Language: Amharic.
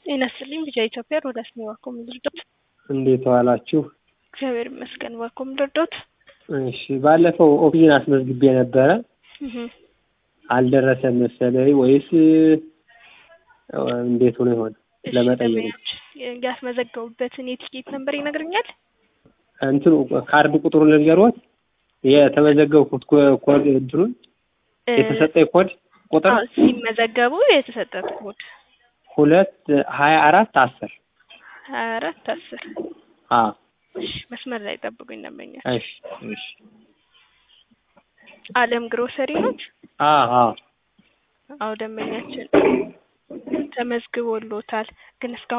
ጤና ይስጥልኝ ቢጃ ኢትዮጵያ ሮዳስ ነው ዋኮም ድርዶት እንዴት ዋላችሁ? እግዚአብሔር ይመስገን ዋኮም ድርዶት እሺ ባለፈው ኦክሲጅን አስመዝግቤ ነበረ አልደረሰም መሰለኝ ወይስ እንዴት ሆኖ ይሆን ለመጠየቅ ነው። ያስመዘገቡበትን የቲኬት ነምበር ይነግርኛል? እንትኑ ካርድ ቁጥሩን ልንገሮት የተመዘገብኩት ኮድ እንትኑን የተሰጠኝ ኮድ ቁጥር አዎ፣ ሲመዘገቡ የተሰጠት ኮድ ሁለት ሀያ አራት አስር ሀያ አራት አስር አዎ እሺ፣ መስመር ላይ ጠብቁኝ ደንበኛ እሺ እሺ አለም ግሮሰሪ ኖት? አዎ አዎ አዎ ደንበኛችን ተመዝግቦሎታል ግን እስካሁን